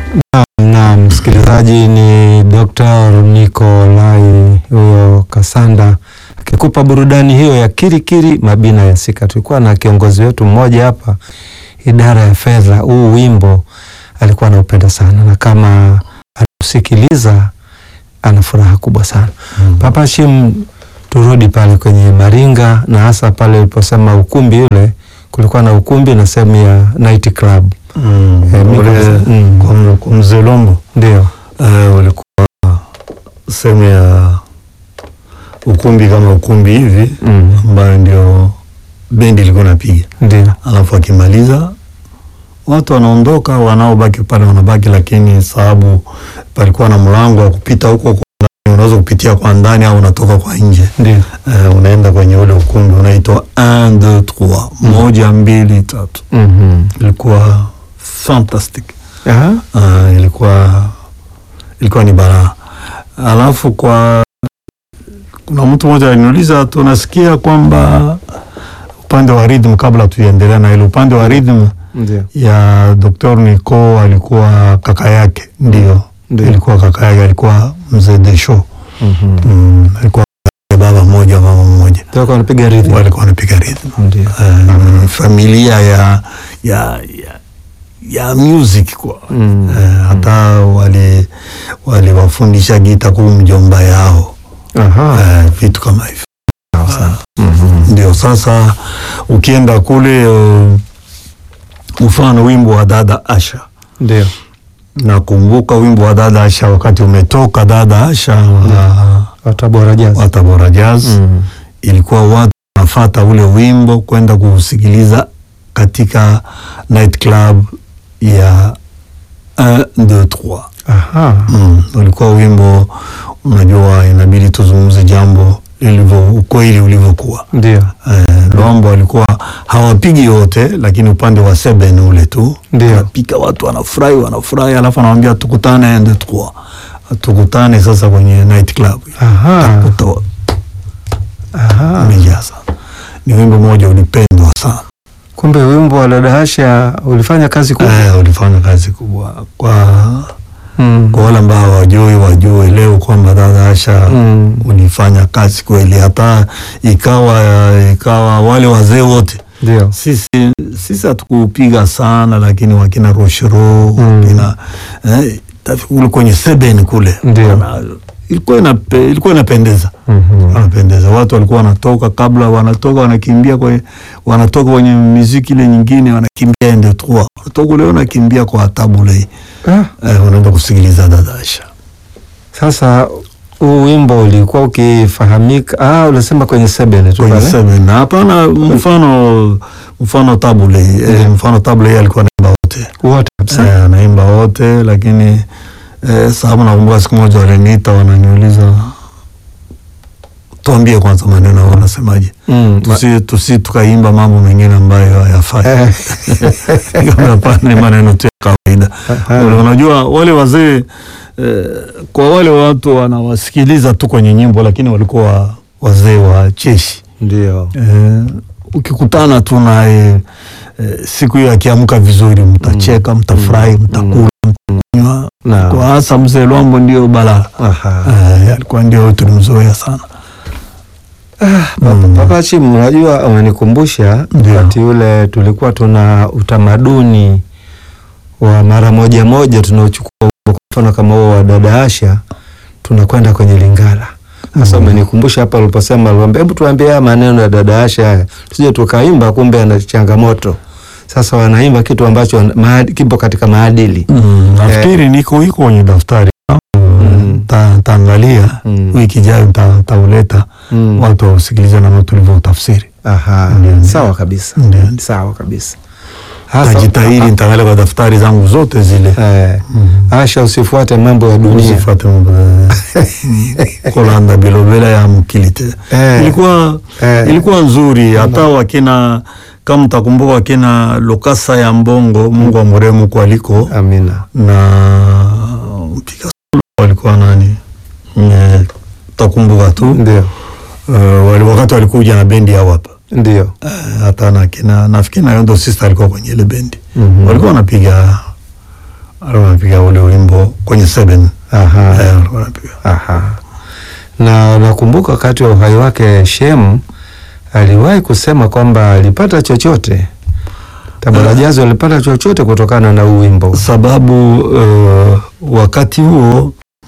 Na msikilizaji ni Dr. Nikolai huyo Kasanda akikupa burudani hiyo ya kirikiri mabina ya sika. Tulikuwa na kiongozi wetu mmoja hapa idara ya fedha, huu wimbo alikuwa anaupenda sana, na kama anasikiliza ana furaha kubwa sana. Mm. Papa Shim, turudi pale kwenye Maringa na hasa pale uliposema ukumbi ule, kulikuwa na ukumbi na sehemu ya night club. Mm. Eh, mimi Ule kwa- mm. kwa mze- kwa mzee Lombo Ndio. eh, ulikuwa sehemu ya ukumbi kama ukumbi hivi Mm. ambayo ndio bendi ilikuwa napiga, Ndio. alafu akimaliza watu wanaondoka, wanaobaki pale wanabaki, lakini sababu palikuwa na mlango wa kupita huko kwa ndani, unaweza kupitia kwa ndani au unatoka kwa nje Ndio. eh, unaenda kwenye ule ukumbi unaitwa 1 2 3 moja mbili tatu. Mhm. Ilikuwa fantastic. Aha. Uh, ilikuwa ilikuwa ni balaa. Alafu kwa kuna mtu mmoja aliniuliza, tunasikia kwamba upande wa rhythm, kabla tuendelea na ile upande wa rhythm Ndio. ya Dr. Nico alikuwa kaka yake, ndio Ndio. ilikuwa kaka yake, alikuwa mzee Desho. Mhm. Mm, alikuwa baba mmoja mama mmoja, Ndio kwa anapiga rhythm. walikuwa wanapiga rhythm. Ndio. Eh, familia ya ya ya, ya music kwa Mm. Eh, hata wali waliwafundisha gita kuu mjomba yao Aha. eh, vitu kama hivyo. Mhm. Ndio sasa ukienda kule uh, mfano wimbo wa dada Asha, Ndio. nakumbuka wimbo wa dada Asha wakati umetoka dada Asha wa, Watabora Jazz. wa Tabora Jazz Mm. ilikuwa watu wanafata ule wimbo kwenda kusikiliza katika night club ya 1 2 3 Aha. Mm, ulikuwa wimbo unajua, inabidi tuzungumze jambo lilivyo ukweli ulivyokuwa. Ndio. Eh, Lombo walikuwa hawapigi yote, lakini upande wa seben ule tu Ndio. napika, watu wanafurahi wanafurahi, alafu anawambia tukutane ende tukua tukutane sasa kwenye night club Aha. Utakuta Aha. umejaa sana. Ni wimbo mmoja ulipendwa sana. Kumbe wimbo wa dada Asha ulifanya kazi kubwa. Eh, ulifanya kazi kubwa kwa Mm. kwa wale ambao hawajui wajue leo kwamba dada Asha Mm. ulifanya kazi kweli, hata ikawa ikawa wale wazee wote Ndio. sisi sisi hatukupiga sana, lakini wakina Roshero Mm. wakina eh, tafi- kule kwenye seben kule Ndio. wana- ilikuwa inape, ilikuwa inapendeza Mhm. wanapendeza. Watu walikuwa wanatoka kabla, wanatoka wanakimbia kwenye, wanatoka kwenye miziki ile nyingine, wanakimbia ende trois, wanatoka leo wanakimbia kwa tabule Ah. eh, wanaenda kusikiliza dada Asha. Sasa huu wimbo ulikuwa ukifahamika, ah, unasema kwenye sebene tu kwenye pale. seven. Hapana, mfano mfano tabule eh, mfano tabule yeye alikuwa anaimba wote Wote kabisa. eh, anaimba wote, lakini eh, sababu nakumbuka siku moja waliniita wananiuliza, tuambie kwanza maneno wanasemaje, Mm. Ma- tusi, tusi tukaimba mambo mengine ambayo hayafai. Eh. Nikamwambia, Hapana, ni maneno tu ya kawaida. Aha. Unajua wale wazee eh, kwa wale watu wanawasikiliza tu kwenye nyimbo, lakini walikuwa wazee wa cheshi Ndio. eh, ukikutana tu naye eh, siku hiyo akiamka vizuri, mtacheka, mtafurahi, mtakula, mtakunywa. Na. Kwa hasa mzee Lwambo ndio balaa Aha. eh, alikuwa ndio tulimzoea sana. Mm. Papa Chimu, unajua umenikumbusha Ndio. wakati ule tulikuwa tuna utamaduni wa mara moja moja tunaochukua kwa mfano kama huo wa dada Asha tunakwenda kwenye Lingala. Sasa Mm. umenikumbusha hapa uliposema, aliwaambia hebu tuambie haya maneno ya dada Asha haya, tusije tukaimba kumbe ana changamoto. Sasa wanaimba kitu ambacho maad, kipo katika maadili. Mm, nafikiri niko iko kwenye daftari Mm. ta, taangalia Mm. wiki ijayo ta, tauleta Mm. watu wausikilize namna tulivyo utafsiri. Aha, Ndio. sawa kabisa. Ndio. Sawa kabisa. Hasa- Tajitahidi nitaangalia kwa daftari zangu zote zile. Eh, Mm. Asha usifuate mambo ya dunia. Usifuate mambo ya- Mm. kolanda bilobela ya mkilite Eh. ilikuwa Eh. ilikuwa nzuri hata wakina kama mtakumbuka wakina Lokasa ya Mbongo Mungu amrehemu huko aliko Amina. na mpiga solo walikuwa nani Eh, takumbuka tu Ndio. Eh, wali- wakati walikuja na bendi yao hapa Ndio. Eh, hata na kina nafikiri na Yondo Sister alikuwa kwenye ile bendi Mhm. walikuwa wanapiga alikuwa anapiga ule wimbo kwenye seven Aha. eh, alikuwa anapiga Aha. Na nakumbuka wakati wa uhai wake Shem aliwahi kusema kwamba alipata chochote Tabora Jazz walipata chochote kutokana na huu wimbo. sababu uh, wakati huo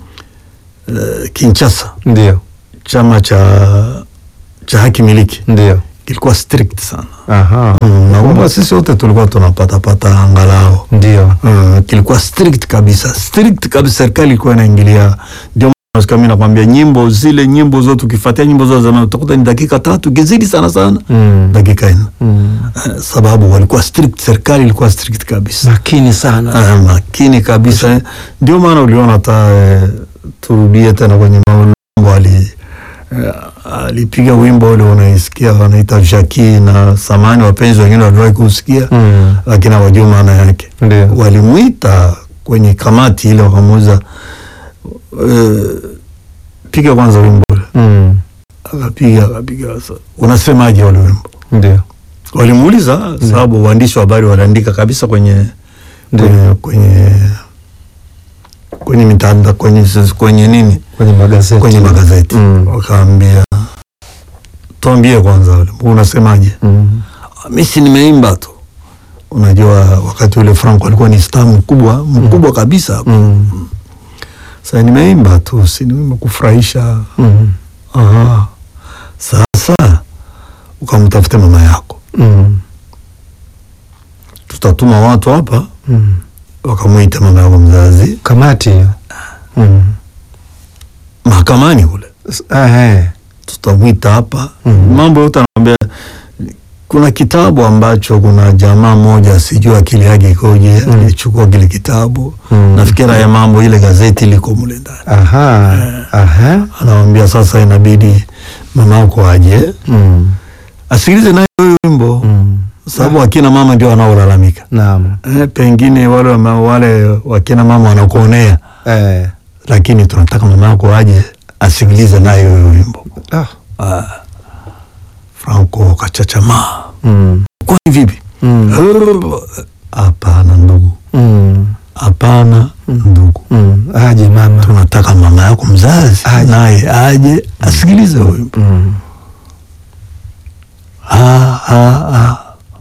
uh, Kinshasa Ndio, chama cha cha haki miliki ndio. kilikuwa strict sana Aha. mm, na kwamba sisi wote tulikuwa tunapatapata angalau Ndio. mm, kilikuwa strict kabisa strict kabisa serikali ilikuwa inaingilia ndio maana mimi nakwambia nyimbo zile nyimbo zote ukifuatia nyimbo za zamani utakuta ni dakika tatu kizidi sana sana Mm. dakika nne Mm. Eh, sababu walikuwa strict serikali ilikuwa strict kabisa Makini sana. Ah, makini kabisa ndio maana uliona hata eh, turudie tena kwenye mambo ali eh, alipiga wimbo ule unaisikia wanaita Jaki na samani wapenzi wengine waliwahi kusikia Mm. lakini hawajui maana yake Ndio. walimwita kwenye kamati ile wakamuuza eh, piga kwanza wimbo ule Mm. akapiga akapiga sasa unasemaje ule wimbo Ndio. walimuuliza sababu waandishi wa habari waliandika kabisa kwenye Ndio. kwenye kwenye kwenye mitandao kwenye kwenye nini Kwenye magazeti. kwenye magazeti Mm. wakaambia tuambie kwanza ule unasemaje Mm. mi si nimeimba tu unajua wakati ule Franco alikuwa ni star mkubwa mkubwa kabisa Mm. sasa nimeimba tu si nimeimba kufurahisha Mm. Aha. sasa ukamtafute mama yako Mm. tutatuma watu hapa Mm. wakamwita mama yako mzazi Kamati hiyo. Mm. mahakamani kule S- ah, eh. tutamwita hapa Mhm. mambo yote anaambia kuna kitabu ambacho kuna jamaa moja sijui akili yake ikoje Mm. alichukua kile kitabu Mm. nafikira ya mambo ile gazeti liko mule ndani Aha. Aha. anawambia sasa inabidi mama yako aje Mm. asikilize naye huyo wimbo Mm. sababu akina mama ndio wanaolalamika Naam. eh, pengine wale wama- wale wakina mama wanakuonea Eh. lakini tunataka mama yako aje asikilize naye huyo wimbo Ah. ah. Franco kachachamaa Mm. kwani vipi Mm. hapana ndugu Mm. hapana ndugu Mm. Aje mama. tunataka mama yako mzazi Aje. naye aje asikilize huyo wimbo Mm. Ah, ah, ah.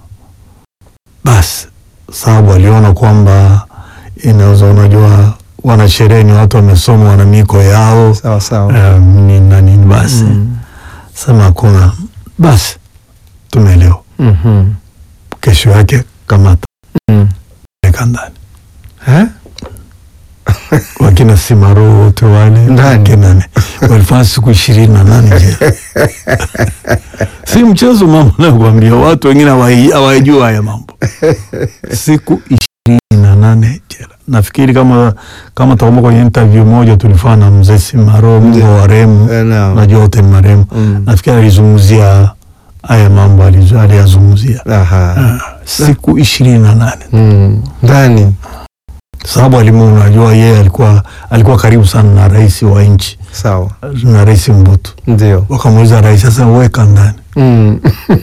basi sababu aliona kwamba inaweza unajua wanasherehe ni watu wamesoma wana miko yao Sawa sawa. um, nini na nini basi Mm. sema hakuna basi tumeelewa Mhm. kesho yake kamata Mm. weka ndani Eh? wakina simaro wote wale Ndani. kenane walifanya siku ishirini na nane jela si mchezo mambo nakwambia watu wengine hawai- hawajua haya mambo siku ishirini na nane jela nafikiri kama kama takumbuka kwenye interview moja tulifanya na mzee simaro mungu wa remu Eh, naam. najua wote ni maremu Mm. nafikiri alizungumzia haya mambo alizo- aliyazungumzia Aha. Ah, siku ishirini na nane Mm. Ndani. sababu alimu unajua yeye alikuwa alikuwa karibu sana na rais wa nchi Sawa. na rais Mbutu. Ndio. Wakamuuliza rais, sasa weka ndani, Mm.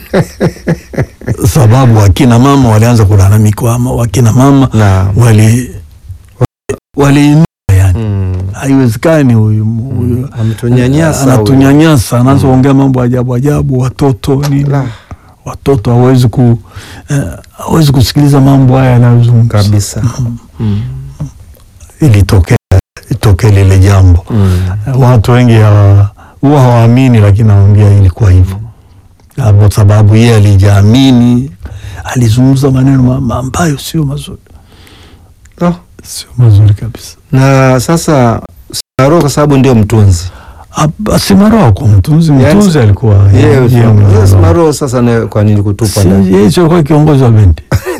sababu wakina mama walianza kulalamika, ama wakina mama Naam. wali waliinua yani, Mm. haiwezekani huyu huyu Ametunyanyasa. huyu. anatunyanyasa, anaanza kuongea mambo ajabu ajabu, watoto nini, La. watoto hawezi ku eh, hawezi kusikiliza mambo haya yanayozungumza Kabisa. Mm. Ilitokea itokee lile jambo Mm. watu wengi hawa- huwa hawaamini, lakini nawambia ilikuwa hivyo, Na kwa sababu yeye alijaamini, alizungumza maneno ma- ma- ambayo sio mazuri, Oh. sio mazuri kabisa. Na sasa Simaro kwa sababu ndio mtunzi. Ab- Simaro kwa mtunzi, Yaani- mtunzi alikuwa Yeye yeye mwenyewe. yes, Simaro sasa na kwa nini kutupa Si- ndani? yeye sio alikuwa kiongozi wa bendi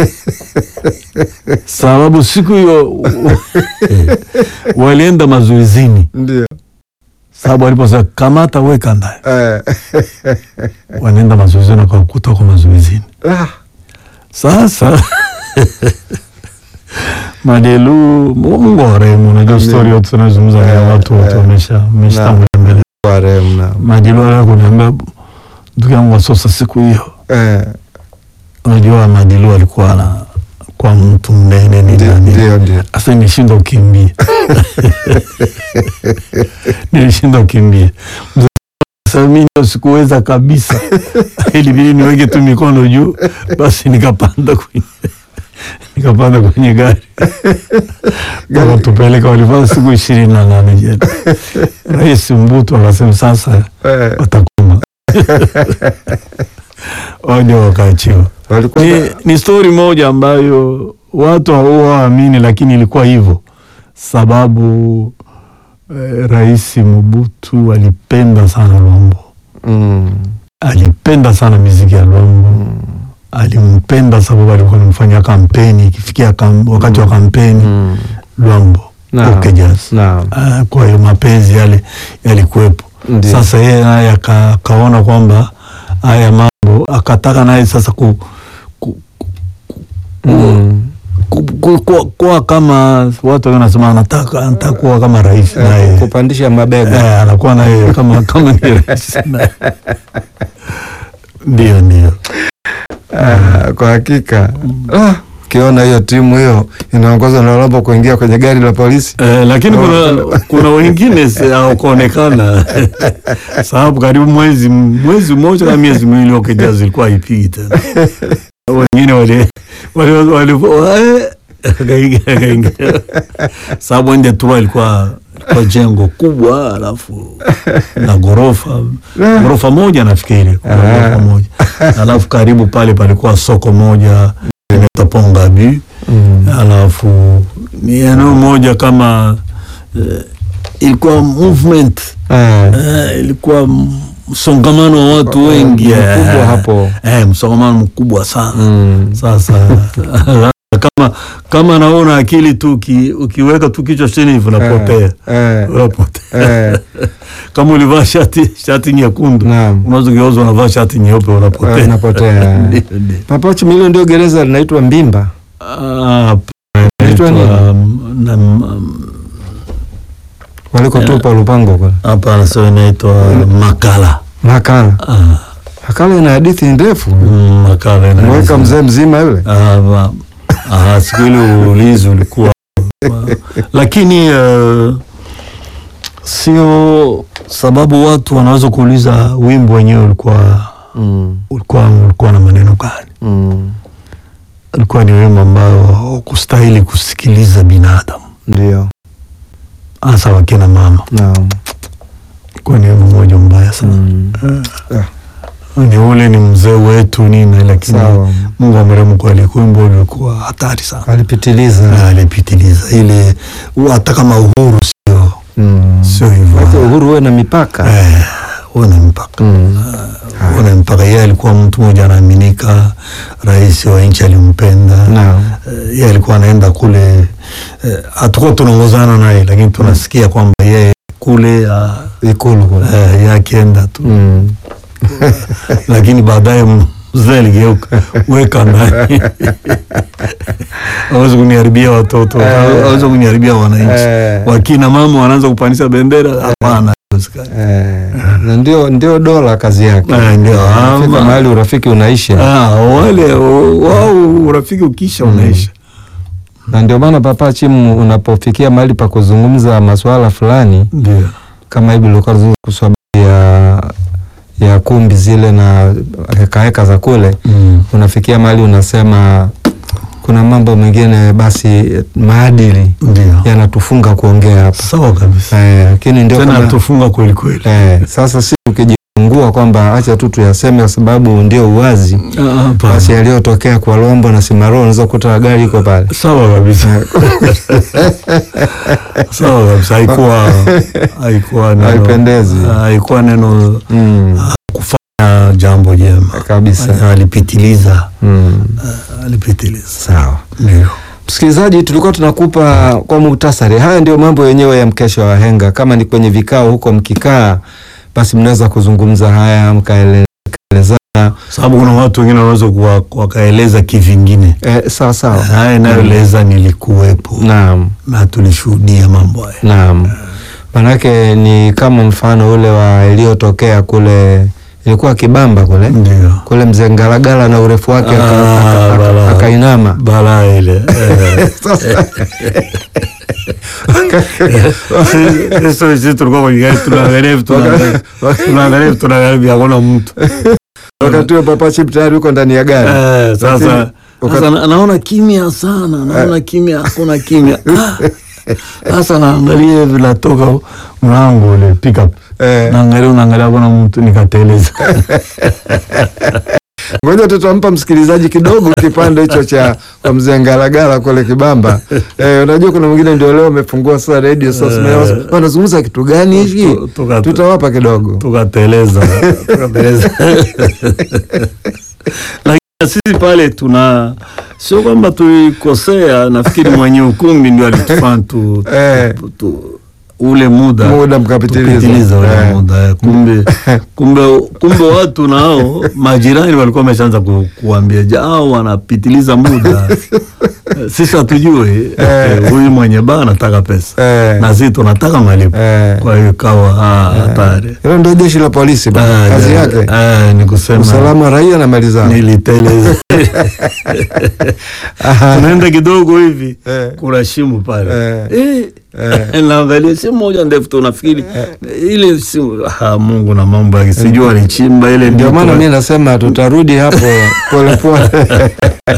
sababu siku hiyo walienda mazoezini, Ndio. sababu waliposema kamata weka ndani, Eh. wanaenda mazoezini wakakuta kwa mazoezini Ah. Sasa Madelu, Mungu warehemu, unajua Amen. stori yote tunazungumza na Eh, watu wote eh. wamesha wameshatangulia mbele. Kwa rehemu na. Madelu alikuwa kuniambia ndugu yangu Wasosa, siku hiyo Eh. unajua Madilu alikuwa na kwa mtu mnene ni Ndio, nani? ndio, ndio. Sasa nilishinda kukimbia, nilishinda kukimbia. Sasa mimi ndio sikuweza kabisa, ilibidi niweke tu mikono juu, basi nikapanda kwenye nikapanda kwenye gari wakatupeleka, walifanya siku ishirini na nane jela. Rais Mbutu akasema sasa Eh, watakoma waje wakaachiwa. walikuwa Ni, na- ni stori moja ambayo watu hawaamini, lakini ilikuwa hivyo sababu eh, Rais Mobutu alipenda sana Lwambo, Mm, alipenda sana miziki ya Lwambo alimpenda sababu alikuwa anamfanya kampeni, ikifikia kam, wakati wa kampeni mm. Lwambo Naam. okay, jazz. Naam. Ah, kwa hiyo mapenzi yale yalikuwepo. Ndio. Sasa yeye naye aka- akaona kwamba haya mambo akataka naye sasa ku, ku, Mm. ku, ku, kuwa, kuwa kama watu wengi wanasema anataka anataka kuwa kama rais Eh, naye kupandisha mabega eh, anakuwa naye kama kama ni rais naye. Ndio, ndio. Ah, kwa hakika Ah, ukiona hiyo timu hiyo inaongozwa na Lwambo kuingia kwenye gari la polisi Eh, lakini kuna, kuna wengine si- hawakuonekana sababu karibu mwezi mwezi mmoja na miezi miwili Okija zilikuwa haipigi tena. Wengine wali wali wali eh, akaingia akaingia, sababu nje tu ilikuwa ilikuwa jengo kubwa, alafu na ghorofa ghorofa moja nafikiri, kuna Ah. ghorofa moja, alafu karibu pale palikuwa soko moja inaitwa Pongabi Mm. alafu ni eneo moja kama eh, ilikuwa movement Eh, eh, ilikuwa m- msongamano wa watu wengi eh, mkubwa hapo. eh, msongamano mkubwa sana Mm. sasa kama kama naona akili tu uki, ukiweka tu kichwa chini hivi unapotea Eh, unapotea eh, kama ulivaa shati shati nyekundu Naam. unaweza geuza unavaa shati nyeupe eh, unapotea unapotea. Ndio, ndio. Papachi Milio ndio gereza linaitwa Mbimba. Ah, Inaitwa nini? um, na- um, Walikotupa Lupango kule. hapa anasema inaitwa makala Makala. Ah, Makala ina hadithi ndefu. mm, makala ina- Mweka mzee mzima yule. Ah, ma- ah, siku ile ulizi ulikuwa lakini eh, sio sababu watu wanaweza kuuliza wimbo wenyewe ulikuwa Mm. ulikuwa ulikuwa na maneno gani Mm. ulikuwa ni wimbo ambao kustahili kusikiliza binadamu Ndio. hasa wakina mama Naam. ulikuwa ni wimbo mmoja mbaya sana Mm. ni ule ni mzee wetu nini, lakini Sawa. Mungu amrehemu, kweli wimbo ulikuwa hatari sana, Alipitiliza. alipitiliza ile, hata kama uhuru sio Mm. sio hivyo, Wacha uhuru uwe na mipaka. eh, una mpaka Mm. una mpaka. Yeye alikuwa mtu mmoja anaaminika, rais wa nchi alimpenda. Naam. Eh, yeye alikuwa anaenda kule, eh, hatukuwa tunaongozana naye, lakini tunasikia kwamba yeye kule ah, Ikulu kule. eh, yeye akienda tu Mm. lakini baadaye mzee aligeuka weka ndani awezi kuniharibia watoto Eh. awezi kuniharibia wananchi Eh. wakina mama wanaanza kupandisha bendera hapana haiwezekani. Eh, na ndio ndio dola kazi yake. Eh, ndio Fika ama- mahali urafiki unaisha. Ah, wale wao urafiki ukisha unaisha Na ndio maana Papa Chimu, unapofikia mahali pa kuzungumza masuala fulani ndio kama hivi ulikuwa kuswabia ya ya kumbi zile na hekaheka za kule, Mm. unafikia mahali unasema kuna mambo mengine basi maadili ndio yanatufunga kuongea hapa sawa kabisa eh, lakini ndio tena kama, tufunga kweli kweli eh, sasa si ukijifungua kwamba acha tu tuyaseme kwa sababu ndio uwazi, Ah, hapana. basi yaliyotokea kwa Lombo na Simaro unaweza kukuta gari iko pale sawa kabisa sawa kabisa haikuwa haikuwa neno Haipendezi. haikuwa neno mm, kufanya jambo jema kabisa alipitiliza mm. alipitiliza Sawa. ndio Msikilizaji, tulikuwa tunakupa kwa muhtasari, haya ndio mambo yenyewe ya mkesha wa wahenga. Kama ni kwenye vikao huko mkikaa, basi mnaweza kuzungumza haya mkaelezana. sababu kuna watu wengine wanaweza kuwa- wakaeleza kivingine E, sawa sawa. haya inayoeleza nilikuwepo Naam, na tulishuhudia mambo haya naam. Manake ni kama mfano ule wa iliyotokea kule, ilikuwa Kibamba kule ndio kule mzee Ngalagala na urefu wake aka- Ah, aka- aka- bala. wakainama balaa ile eh. sasa Sisi sisi tulikuwa kwenye gari tunaangalia hivi tunaangalia tunaangalia hivi tunaangalia hakuna mtu wakati huo Papa Chip tayari uko ndani ya gari Eh, sasa Lakini, sasa na- naona kimya sana, naona kimya, hakuna kimya. Ah, Sasa naangalia hivi natoka mlango ule pickup, Eh. naangalia naangalia hakuna mtu, nikateleza. Ngoja tutampa msikilizaji kidogo kipande hicho cha kwa mzee Ngalagala kule Kibamba. Eh, unajua kuna mwingine ndio leo amefungua sasa radio sasa Eh. wanazungumza kitu gani hichi? Tu- tuka- Tutawapa kidogo. tukateleza tukateleza. Lakini sisi pale tuna sio kwamba tulikosea, nafikiri mwenye ukumbi ndio alitufanya tu, Eh. tu, tu ule muda Muda mkapitiliza. tupitiliza ule Eh. muda eh. kumbe, kumbe, kumbe watu nao majirani walikuwa wameshaanza ku, kuambia jao wanapitiliza muda sisi hatujui eh, huyu mwenye baa anataka pesa Eh. na sisi tunataka malipo Eh. kwa hiyo ikawa ah, hatari Hilo ndio jeshi la polisi bana. Ah, Kazi ja- yake ah, ni kusema usalama wa raia na mali zao. niliteleza Aha. tunaenda kidogo hivi Eh. kuna shimo pale Eh. Eh, naangalia simu moja ndefu tu nafikiri ile simu ah, Mungu na mambo yake sijui alichimba ile Ndio maana mtu- mimi nasema tutarudi hapo polepole.